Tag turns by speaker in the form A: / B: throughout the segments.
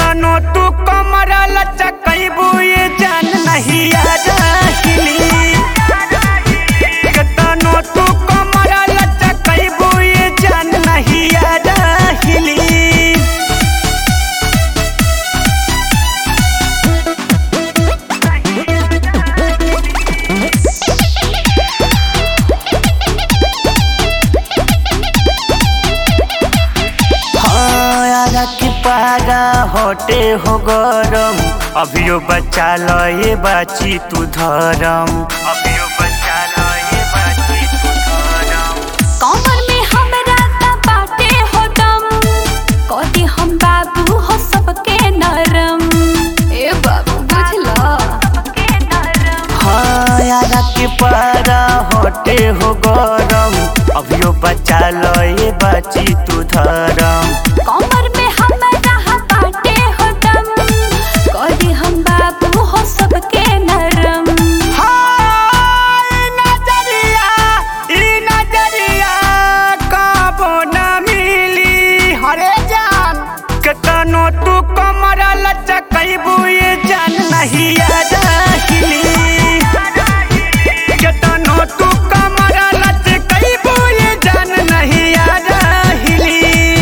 A: केतनो तू कमर लचकैबू ये जान नहीं आ जाहिली केतनो तू कमर लचकैबू ये जान नहीं आ जाहिली हाँ यारा की पारा होटे हो गरम अभियो बच्चा लो ये बाची तू धरम अभियो बच्चा लो ये बाची तू धरम
B: कमर में हमरा त बाटे हो दम कदी हम बाबू हो सबके नरम ए बाबू बुझला
A: हाँ यारा की पारा होटे हो गरम अभियो बच्चा लो ये बाची तू धरम
B: कमर में हमरा हा बाटे हो दम कदी हम बाबू हो सबके नरम
A: हाय नजरिया ई नजरिया काबो न मिली हरे जान केतनो तू कमर लचकैबू ये जान नहीं आ जाहिली केतनो तू कमर लचकैबू ये जान नहीं आ जाहिली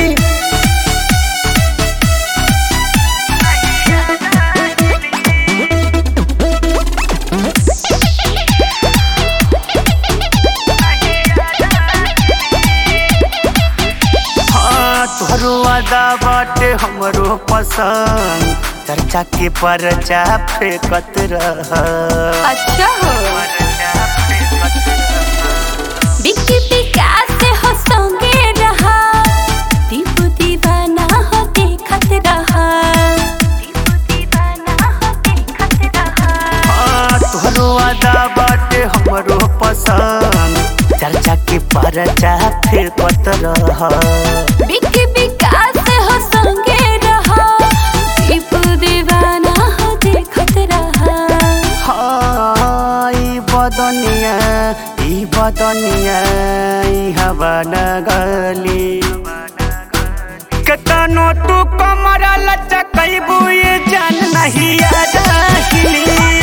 A: हाँ तोहरो अदा बाटे हमरो पसंद चर्चा के परचा फेंकत रह
B: अच्छा हो बिक्की विकास से हो संगे रहा दीपू दीवाना हो देखत रहा दीपू दीवाना हो देखत रहा
A: हाँ तोहरो अदा बाटे हमरो पसंद चर्चा के परचा फेंकत रह
B: बिक्की विकास से हो संगे रहा दीपू दीवाना हो देखत रहा
A: हाँ ई बदनिया ई बदनिया ई हवा न गली केतनो तू कमर लचकैबू ये जान नहीं आ जाहिली